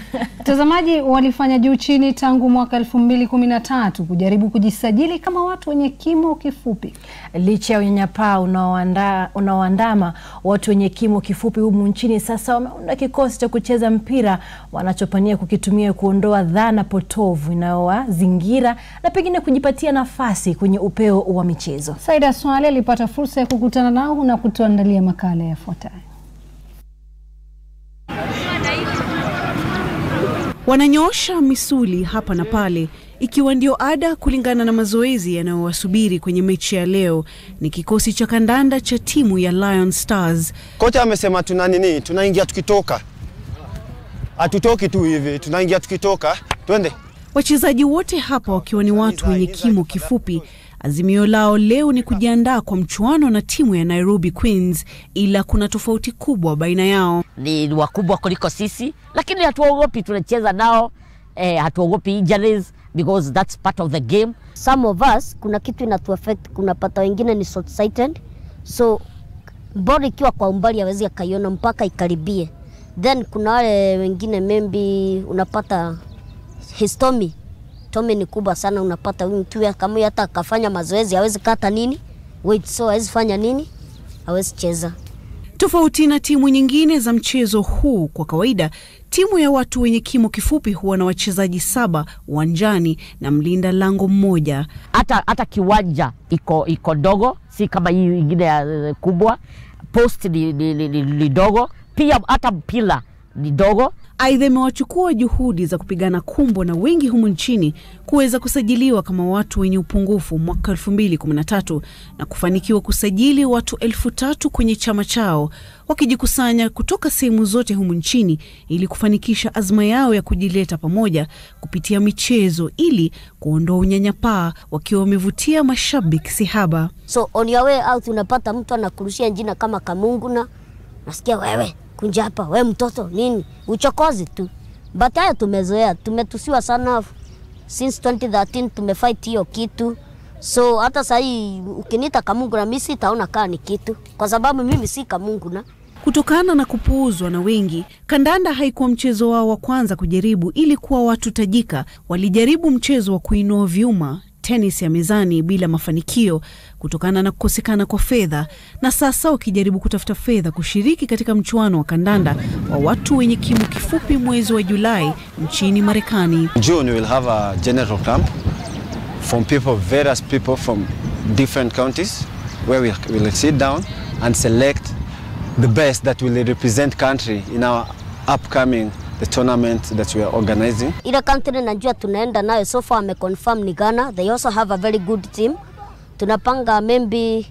Watazamaji walifanya juu chini tangu mwaka elfu mbili kumi na tatu kujaribu kujisajili kama watu wenye kimo kifupi. Licha ya unyanyapaa unaoandama watu wenye kimo kifupi humu nchini, sasa wameunda kikosi cha kucheza mpira wanachopania kukitumia kuondoa dhana potovu inayowazingira na pengine kujipatia nafasi kwenye upeo wa michezo. Saida Swale alipata fursa ya kukutana nao na kutuandalia makala yafuatayo. Wananyoosha misuli hapa na pale, ikiwa ndio ada kulingana na mazoezi yanayowasubiri kwenye mechi ya leo. Ni kikosi cha kandanda cha timu ya Lion Stars. Kocha amesema tuna nini, tunaingia tukitoka, hatutoki tu hivi, tunaingia tukitoka. Twende. Wachezaji wote hapa wakiwa ni watu wenye kimo kifupi. Azimio lao leo ni kujiandaa kwa mchuano na timu ya Nairobi Queens, ila kuna tofauti kubwa baina yao. Ni wakubwa kuliko sisi, lakini hatuogopi, tunacheza nao eh, hatuogopi injuries because that's part of the game. Some of us kuna kitu inatu affect, kuna pata wengine ni short sighted, so bora ikiwa kwa umbali hawezi akaiona mpaka ikaribie. Then kuna wale wengine maybe unapata histomi tome ni kubwa sana, unapata huyu mtu kama hata akafanya mazoezi hawezi kata nini weight, so hawezi fanya nini, hawezi cheza. Tofauti na timu nyingine za mchezo huu, kwa kawaida timu ya watu wenye kimo kifupi huwa na wachezaji saba uwanjani na mlinda lango mmoja. Hata hata kiwanja iko iko dogo, si kama hii ingine ya kubwa. Post ni, ni, ni, ni, ni dogo pia, hata mpira ni dogo. Aidha, imewachukua juhudi za kupigana kumbo na wengi humu nchini kuweza kusajiliwa kama watu wenye upungufu mwaka 2013 na kufanikiwa kusajili watu elfu tatu kwenye chama chao, wakijikusanya kutoka sehemu zote humu nchini ili kufanikisha azma yao ya kujileta pamoja kupitia michezo ili kuondoa unyanyapaa, wakiwa wamevutia mashabiki sihaba. So on your way out unapata mtu anakurushia jina kama Kamungu na nasikia wewe kunja hapa we mtoto nini, uchokozi tu. But haya tumezoea, tumetusiwa sana since 2013 tumefight hiyo kitu, so hata sahii ukiniita Kamungu na mimi sitaona kaa ni kitu, kwa sababu mimi si Kamungu na Kutokana na kupuuzwa na wengi, kandanda haikuwa mchezo wao wa kwanza kujaribu ili kuwa watu tajika. Walijaribu mchezo wa kuinua vyuma tenis ya mezani bila mafanikio kutokana na kukosekana kwa fedha, na sasa wakijaribu kutafuta fedha kushiriki katika mchuano wa kandanda wa watu wenye kimo kifupi mwezi wa Julai nchini Marekani. June we will have a general camp from people, various people from different counties where we will sit down and select the best that will represent country in our upcoming the tournament that we are organizing. Ile country najua tunaenda nayo so far wameconfirm ni Ghana. They also have a very good team. Tunapanga maybe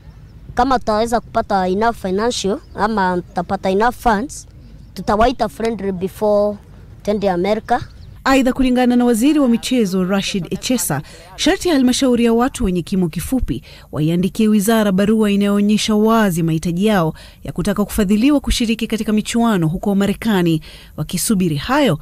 kama tutaweza kupata enough financial ama tutapata enough funds, tutawaita friendly before tende America. Aidha, kulingana na waziri wa michezo Rashid Echesa, sharti ya halmashauri ya watu wenye kimo kifupi waiandikie wizara barua inayoonyesha wazi mahitaji yao ya kutaka kufadhiliwa kushiriki katika michuano huko Marekani. Wakisubiri hayo,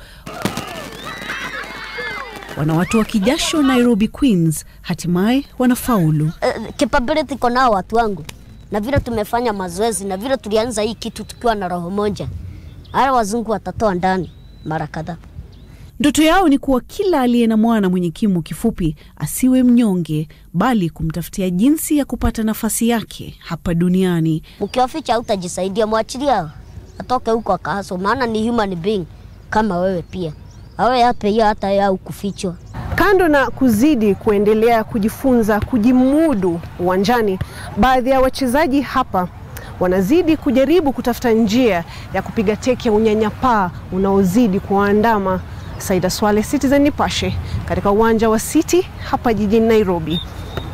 wanawatoa kijasho Nairobi Queens hatimaye wanafaulu. Uh, capability iko nao watu wangu, na vile tumefanya mazoezi na vile tulianza hii kitu tukiwa na roho moja, haya wazungu watatoa ndani mara kadhaa. Ndoto yao ni kuwa kila aliye na mwana mwenye kimo kifupi asiwe mnyonge, bali kumtafutia jinsi ya kupata nafasi yake hapa duniani. Mkiwaficha hautajisaidia, mwachilia atoke huko akahaso, maana ni human being kama wewe pia, awe yape hiyo hata yao kufichwa. Kando na kuzidi kuendelea kujifunza kujimudu uwanjani, baadhi ya wachezaji hapa wanazidi kujaribu kutafuta njia ya kupiga teke ya unyanyapaa unaozidi kuwaandama. Saida Swale, Citizen Nipashe, katika uwanja wa City hapa jijini Nairobi.